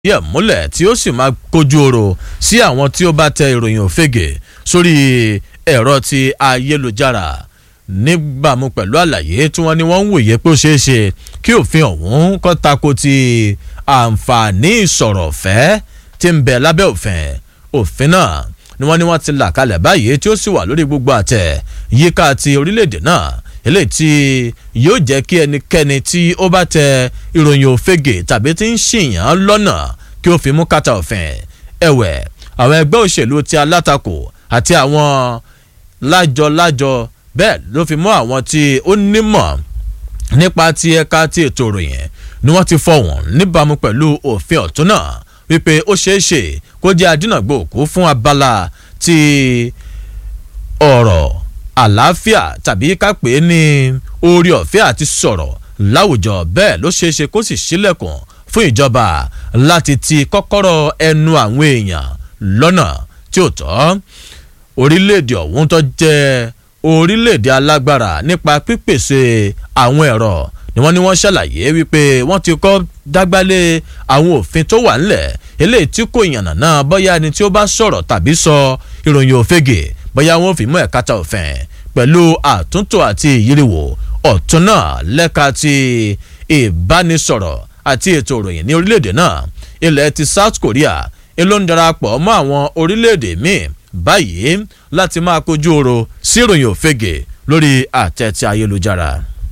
díẹ̀ múlẹ̀ tí ó sì máa kojú oro sí àwọn tí ó bá tẹ ìròyìn òfegè sórí ẹ̀rọ ti ayélujára níbàámu pẹ̀lú àlàyé tí wọ́n ní wọ́n ń wòye pé ó ṣeé ṣe kí òfin ọ̀hún kọ́ tako ti àǹfààní ìsọ̀rọ̀ ọ̀fẹ́ tí ń bẹ lábẹ́ òfin òfin náà ni wọ́n ní wọ́n ti là kalẹ̀ báyìí tí ó sì wà lórí gbogbo àtẹ yíká ti orílẹ̀-èdè náà eléyìí tí yóò jẹ́ kí ẹnikẹ́ni tí ó bá tẹ ìròyìn òfegè tàbí tí ń ṣìyàn lọ́nà kí ó fi mú kàtà òfin ẹ̀wẹ̀ àwọn ẹgbẹ́ òṣèlú ti alátakò àti àwọn lájọ-lájọ bẹ́ẹ̀ ló fi mọ́ àwọn tí ó nímọ̀ nípa ti ẹ̀ka ti ètò ìròyìn ni wọ́n ti fọ̀wọ̀n níbàámu pẹ̀lú òfin ọ̀tún náà wípé ó ṣeé ṣe kó jẹ́ adínàgbò òkú fún abala ti ọ̀rọ̀ àlàáfíà tàbí ká pè é ní orí ọ̀fẹ́ àti sọ̀rọ̀ láwùjọ bẹ́ẹ̀ ló ṣeé ṣe kó sì ṣílẹ̀kùn fún ìjọba láti ti kọ́kọ́rọ́ ẹnu àwọn èèyàn lọ́nà tí ò tọ́ orílẹ̀-èdè ọ̀hún tó jẹ́ orílẹ̀-èdè alágbára nípa pípèsè àwọn ẹ̀rọ ni wọ́n ní wọ́n ṣàlàyé wípé wọ́n ti kọ́ dágbálé àwọn òfin tó wà ńlẹ̀ eléyìí tí kò yànnà náà bóyá ẹni tí ó bá sọ̀rọ̀ tàbí sọ ìròyìn òfegè bóyá wọn ò fi mú ẹ̀ka ta òfin pẹ̀lú àtúntò àti ìyíríwò ọ̀tún náà lẹ́ka ti ìbánisọ̀rọ̀ àti ètò ìròyìn ní orílẹ̀-èdè náà ilẹ̀ ti South Korea ló ń darapọ̀ mọ́ àwọn orílẹ̀-èdè míì báyìí láti máa kojú oro sí ìròyìn òfegè lórí àtẹ ti ayélujára.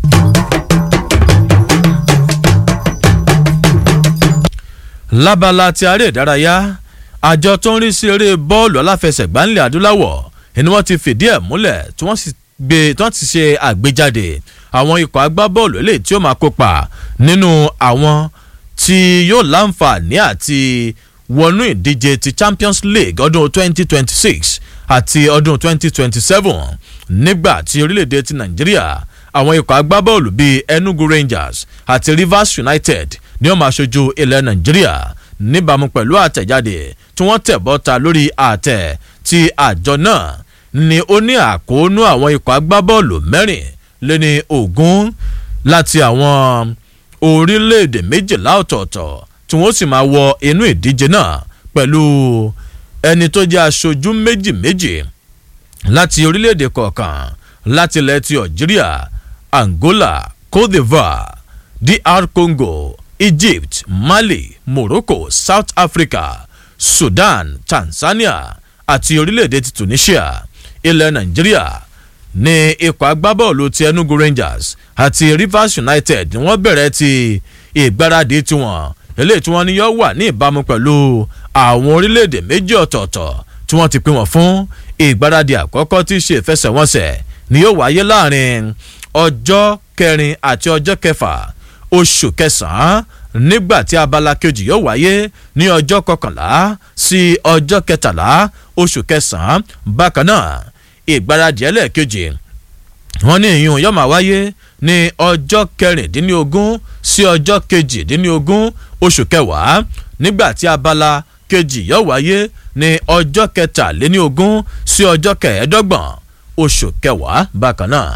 lábala ti aré ìdárayá àjọ tó ń rí sí eré bọ́ọ̀lù aláfẹsẹ̀gbá ńlẹ̀ adúláwọ̀ ni wọ́n ti fìdí ẹ̀ múlẹ̀ tí wọ́n sì gbé tí wọ́n ti ṣe àgbéjáde àwọn ikọ̀ agbábọ́ọ̀lù eléyìí tí ó máa kópa nínú àwọn tí yóò láǹfààní àti wọnú ìdíje ti Champions League ọdún 2026 àti ọdún 2027 nígbà tí orílẹ̀-èdè ti Nàìjíríà àwọn ikọ̀ agbábọ́ọ̀lù bíi Enugu Rangers àti Rivers United ni ó máa ṣojú ilẹ̀ Nàìjíríà níbàámu pẹ̀lú àtẹ̀jáde tí wọ́n tẹ̀ bọ́ta lórí àtẹ̀ tí àjọ náà ni ó ní àkóónú àwọn ikọ̀ agbábọ́ọ̀lù mẹ́rin lé ní ogún láti àwọn orílẹ̀-èdè méjìlá ọ̀tọ̀ọ̀tọ̀ tí wọ́n sì máa wọ inú ìdíje náà pẹ̀lú ẹni tó jẹ́ aṣojú méjì méjì láti orílẹ̀-èdè kọ̀ọ̀kan láti ilẹ̀ ti Algeria Angola Cote d'Ivoire DR Congo Egypt Mali Morocco South Africa Sudan Tanzania àti orílẹ̀-èdè ti Tunisia ilẹ̀ Nàìjíríà ní ikọ̀ agbábọ́ọ̀lù ti Enugu Rangers àti Rivers United ni wọ́n bẹ̀rẹ̀ ti ìgbáradì tiwọn eléyìí tí wọ́n ní yóò wà ní ìbámu pẹ̀lú àwọn orílẹ̀-èdè méjì ọ̀tọ̀ọ̀tọ̀ tí wọ́n ti pín wọn fún ìgbáradì àkọ́kọ́ tí í ṣe ìfẹsẹ̀wọnsẹ̀ ni yóò wáyé láàrin ọjọ́ kẹrin àti ọjọ́ kẹfà oṣù kẹsàn-án nígbà tí abala kejì yóò wáyé ní ọjọ́ kọkànlá sí ọjọ́ kẹtàlá oṣù kẹsàn-án bákan náà ìgbáradì ẹlẹ́ẹ̀kejì wọ́n ní ìyún yóò máa wáyé ní ọjọ́ kẹrìndínlógún sí ọjọ́ kejìdínlógún oṣù kẹwàá nígbà tí abala kejì yóò wáyé ní ọjọ́ kẹtàléníogún sí ọjọ́ kẹẹ̀ẹ́dọ́gbọ̀n oṣù kẹwàá bákan náà.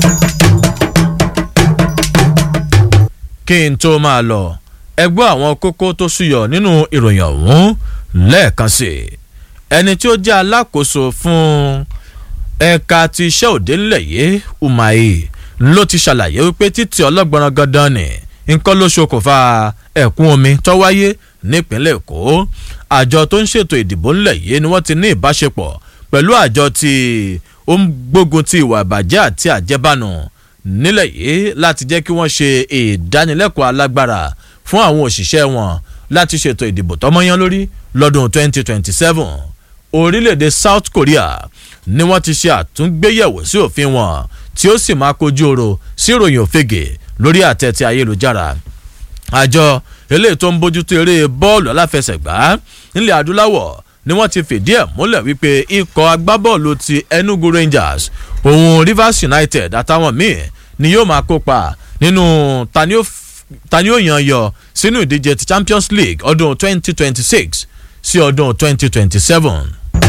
kí n tó máa lọ ẹgbẹ́ àwọn kókó tó súyọ nínú ìròyìn ọ̀hún lẹ́ẹ̀kan sí i ẹni tí ó jẹ́ alákòóso fún ẹ̀ka ti iṣẹ́ òde ńlẹ̀ yìí Umahi ló ti ṣàlàyé wípé títí ọlọ́gbọ̀nrán gandan ni nǹkan ló ṣokùnfà ẹ̀kún omi tó wáyé nípínlẹ̀ Èkó àjọ tó ń ṣètò ìdìbò ńlẹ̀ yìí ni wọ́n ti ní ìbáṣepọ̀ pẹ̀lú àjọ tí ó ń gbógun ti ìwà ìbàjẹ́ àti àjẹbánu nílẹ̀ yìí láti jẹ́ kí wọ́n ṣe ìdánilẹ́kọ̀ọ́ alágbára fún àwọn òṣìṣẹ́ wọn láti ṣètò ìdìbò tọ́mọ́yán lórí lọ́dún 2027 orílẹ̀-èdè South Korea ni wọ́n ti ṣe àtúngbéyẹ̀wò sí òfin wọn tí ó sì máa kojú oro sí ìròyìn òfegè lórí àtẹ̀tẹ̀ ayélujára àjọ eléyìí tó ń bójútó eré bọ́ọ̀lù aláfẹsẹ̀gbá nílẹ̀ adúláwọ̀ ni wọ́n ti fìdí ẹ̀ múlẹ̀ wípé ikọ̀ agbábọ́ọ̀lù ti Enugu Rangers òun Rivers United àtàwọn míì ni yóò máa kópa nínú tani ó yan yọ sínú ìdíje ti Champions League ọdún 2026 sí ọdún 2027.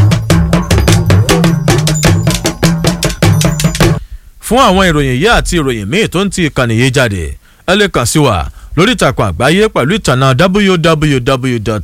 fún àwọn ìròyìn yìí àti ìròyìn míì tó ń ti ìkànnì yìí jáde ẹ lè kàn sí wa lórí ìtàkùn àgbáyé pẹ̀lú ìtànà www